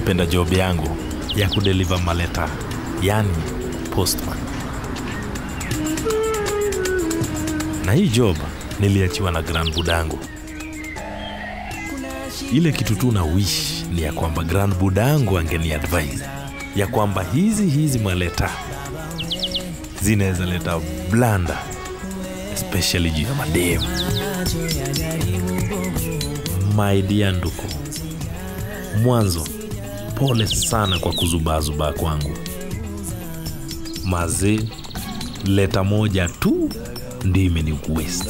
napenda job yangu ya kudeliver maleta, yani postman. Na hii job niliachiwa na grand budangu. Ile kitu tu na wish ni ya kwamba grand budangu angeni advise ya kwamba hizi hizi maleta zinaweza leta blanda especially juu ya mademu. My dear nduku, mwanzo pole sana kwa kuzubaazubaa kwangu. Mazee, leta moja tu ndio imeni waste.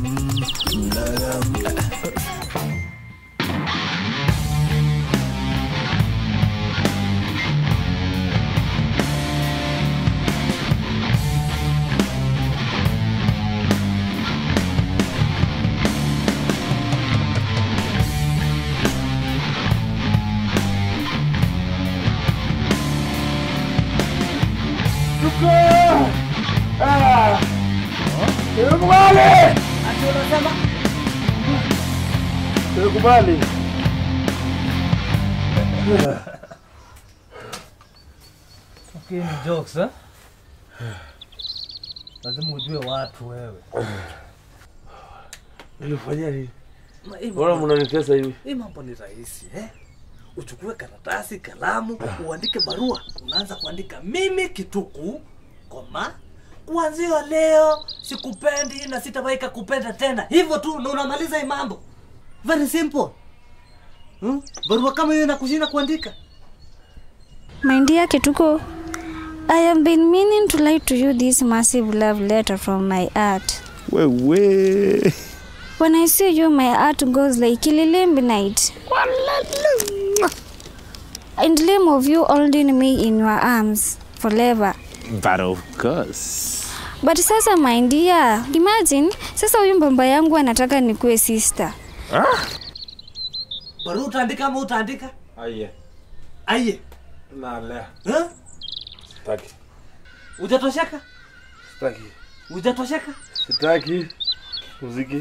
Nimekubali. Okay, ni jokes eh? Lazima ujue watu wewe. Nilifanyia nini? Ma- hii Mbona mambo- mnanitesa hivi? Hii mambo ni rahisi eh? Uchukue karatasi, kalamu, uandike barua. Unaanza kuandika mimi Kituku, koma kuanzia leo sikupendi na sitawahi kupenda tena. Hivyo tu na unamaliza hii mambo. Very simple. Hmm? Barua kama hiyo inakushinda kuandika. My dear Kituko, I have been meaning to write to you this massive love letter from my heart. Wewe. When I see you, my heart goes like Kililimbi night. In dream of you holding me in your arms forever. But of course. But sasa my dear, imagine sasa huyu mbamba yangu anataka nikuwe sister. Barua utaandika ama utaandika? Aye. Aye. Nalea. Eh? Sitaki. Hujatosheka? Sitaki. Hujatosheka? Sitaki. Muziki.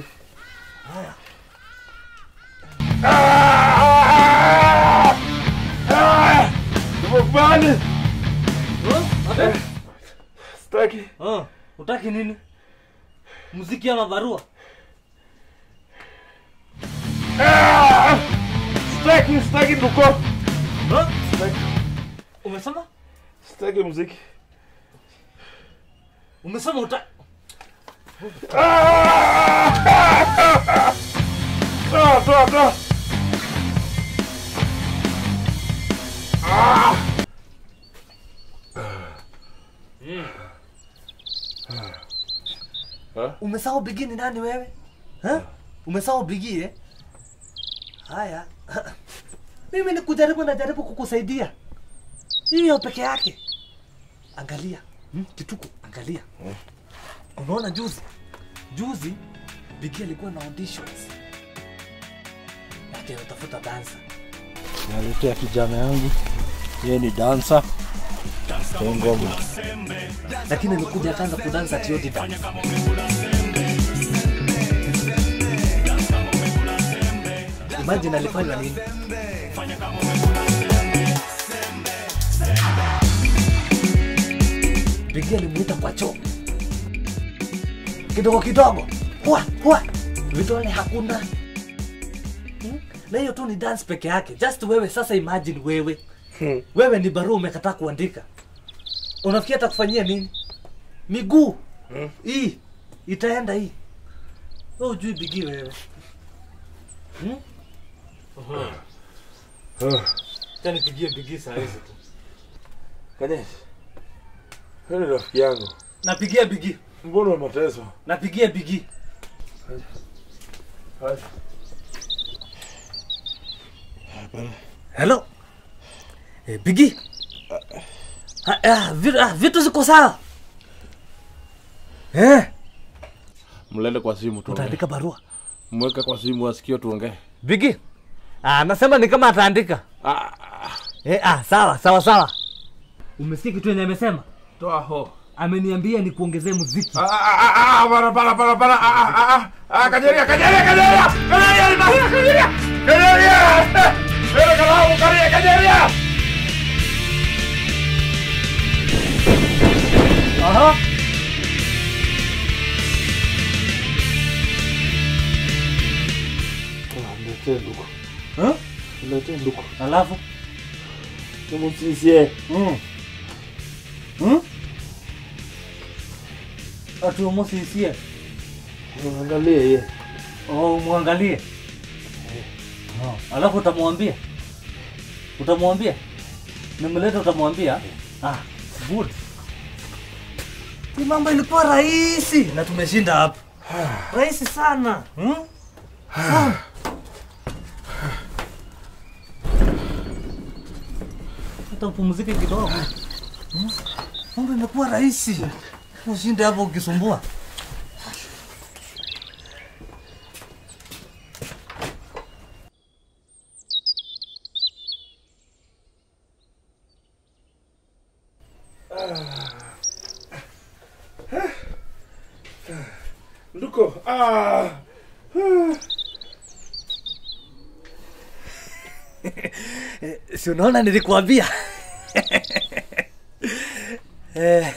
Nimekubali. Eh? Sitaki. Ah, utaki nini? Muziki ama barua? Sitaki, sitaki nduko. Ah? Sitaki. Umesema? Sitaki muziki. Umesema uta Toa, toa, toa. umesahau bigi ni nani wewe? Ha? Umesahau bigi eh? Haya. Mimi ni kujaribu najaribu kukusaidia. Hiyo peke yake. Angalia. Hmm? Kituko, angalia. Unaona juzi? Juzi Bigi alikuwa na auditions. Yake anatafuta dancer. naletea kijana yangu yeye ni dansa ngoma Lakini alikuja akaanza kudansa tiodi dance. Imagine alifanya nini? Bigi alimuita kwa choo kidogo kidogo, hua hua, vidole hakuna Hmm? na hiyo tu ni dance peke yake. Just wewe sasa, imagine wewe wewe ni barua umekataa kuandika, unafikiri atakufanyia nini? Miguu hii itaenda hii, wewe ujui bigi wewe hmm? Acha nipigie bigi saa hizi tu, Kanyesi. Wewe ni rafiki yangu. napigia bigi, Mbona mateso? napigia bigi. Haya. Hello. Eh, Bigi. Ah, ah, vitu, ah, vitu ziko sawa. Eh, Mlele kwa simu tuongee. utaandika barua. Mweke kwa simu asikio tuongee. Bigi. Ah, nasema ni kama ataandika. Ah, Eh, ah, sawa, sawa, sawa. Umesikia kitu yenye amesema? toa ho. Ameniambia ni kuongezee muziki. Ah, ah, ah, ah, para, para, para, para. Ah, ah, ah, ah, Kajeria, Kajeria, Kajeria. Kajeria, Kajeria, Kajeria. Kajeria. Mbele kalau karia kajeria. Aha. Niletee nduku. Huh? Niletee nduku. Alafu Nimusisie. mm. mm? ati umusisie Angalie yeye. oh, mwangalie oh. alafu utamwambia utamwambia nimlete utamwambia ah, good hii mambo ilikuwa rahisi na tumeshinda hapa rahisi sana hmm? Sana. hata upumzike kidogo Hmm? mambo imekuwa rahisi ushinde hapo ukisumbua Nduko. Ah. si unaona nilikuambia Eh.